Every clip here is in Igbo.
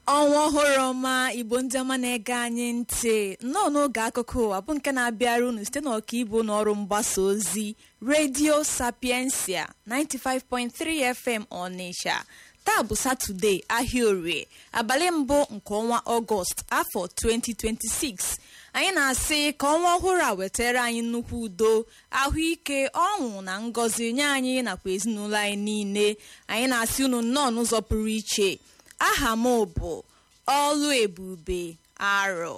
ọnwa ọhụrụ ọma igbo ndị ọma na-ege anyị ntị nnọọ n'oge akụkọ ụwa bụ nke na-abịara unu site n'ọkaibu n'ọrụ mgbasa ozi redio sapiensia 95.3 fm ọnịsha taa bụ satọde ahịa orie abalị mbụ nke ọnwa ọgọst afọ 2026 anyị na-asị ka ọnwa ọhụrụ a wetara anyị nnukwu udo ahụike ọṅụ na ngọzi nye anyị nakwa ezinụlọ anyị niile anyị na-asị unu nnọọ n'ụzọ pụrụ iche aha m bụ ọlụ ebube arọ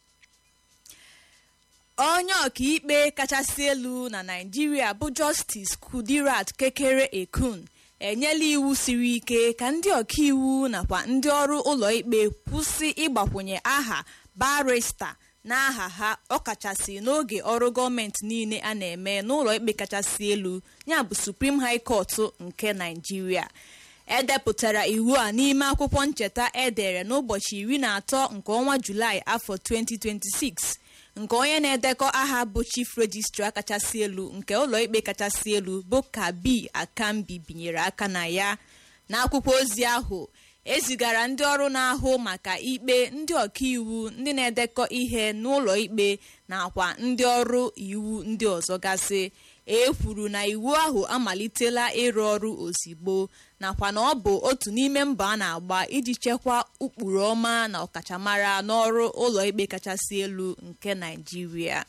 onye ọkaikpe kachasị elu na naijiria bụ justice kudirat kekere ekun enyela iwu siri ike ka ndị ọkaiwu nakwa ndị ọrụ ụlọikpe kwụsị ịgbakwunye aha barista n'aha ha ọkachasị n'oge ọrụ gọọmenti niile a na-eme n'ụlọikpe kachasị elu ya bụ supreme high court nke naijiria edepụtara iwu a n'ime akwụkwọ ncheta edere n'ụbọchị iri na atọ nke ọnwa julaị afọ 2026 nke onye na-edekọ aha bụ chief registrar kachasị elu nke ụlọikpe kachasị elu bụ kabi akambi binyere aka na ya n'akwụkwọ ozi ahụ ezigara ndị ọrụ na-ahụ maka ikpe ndị ọkaiwu ndị na-edekọ ihe n'ụlọ ikpe nakwa ndị ọrụ iwu ndị ọzọ gasị e kwuru na iwu ahụ amalitela ịrụ ọrụ ozigbo nakwa na ọ bụ otu n'ime mbọ a na-agba iji chekwaa ụkpụrụ ọma na ọkachamara n'ọrụ ụlọikpe kachasị elu nke Naịjirịa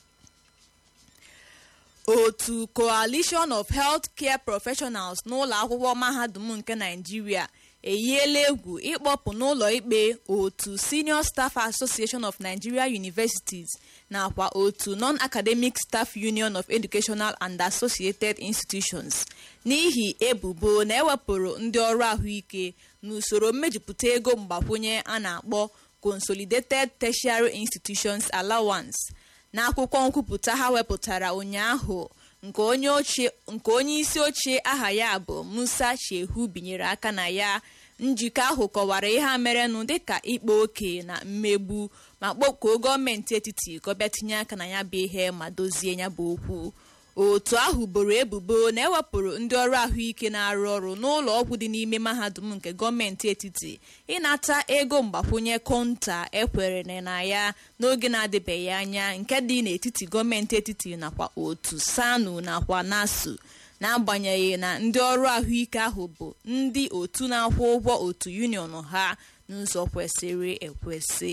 otu coalition of healthcare professionals n'ụlọ akwụkwọ mahadum nke Naịjirịa eyiela egwu ịkpọpụ n'ụlọ ikpe otu senior staff association of nigeria universities nakwa otu non-academic staff union of educational and associated institutions n'ihi ebubo na ewepụrụ ndị ọrụ ahụike n'usoro mmejupụta ego mgbakwunye a na-akpọ consolidated tertiary institutions allowance n'akwụkwọ nkwupụta ha wepụtara ụnyaahụ nke onye isi ochie aha ya bụ musa shehu binyere aka na ya njikọ ahụ kọwara ihe a merenụ dịka ịkpa oke na mmegbu ma kpọkuo gọọmenti etiti ka ọ bịa tinye aka na ya bụ ihe ma dozie ya bụ okwu otu ahụ boro ebubo na ewepụrụ ndị ọrụ ahụike na-arụ ọrụ n'ụlọ ọgwụ dị n'ime mahadum nke gọọmenti etiti ịnata ego mgbakwunye konta ekwere na ya n'oge na-adịbeghị anya nke dị n'etiti gọọmenti etiti nakwa otu sanu nakwa nasu n'agbanyeghị na ndị ọrụ ahụike ahụ bụ ndị otu na-akwụ ụgwọ otu union ha n'ụzọ kwesịrị ekwesị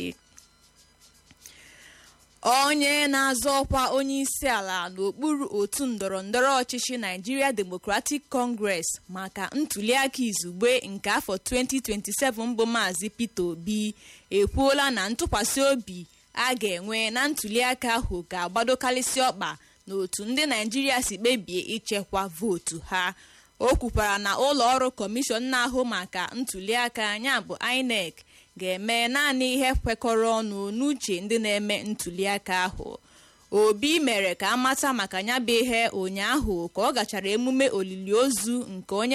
onye na-azọ ọkwa onye isi ala n'okpuru otu ndọrọ ndọrọ ọchịchị Nigeria Democratic Congress maka ntuliaka izugbe nke afọ 2027 bụ Maazị Peter Obi ekwuola na ntụkwasị obi a ga-enwe na ntuliaka ahụ ga-agbadokarịsị ọkpa n'otu ndị Naijiria si kpebie ichekwa vootu ha o kwukwara na ụlọ ọrụ kọmishọn na-ahụ maka ntuliaka ya bụ INEC ga-eme naanị ihe kwekọrọ ọnụ n'uche ndị na-eme ntuliaka ahụ obi mere ka amata maka ya bụ ihe ụnyaahụ ka ọ gachara emume olili ozu nke onye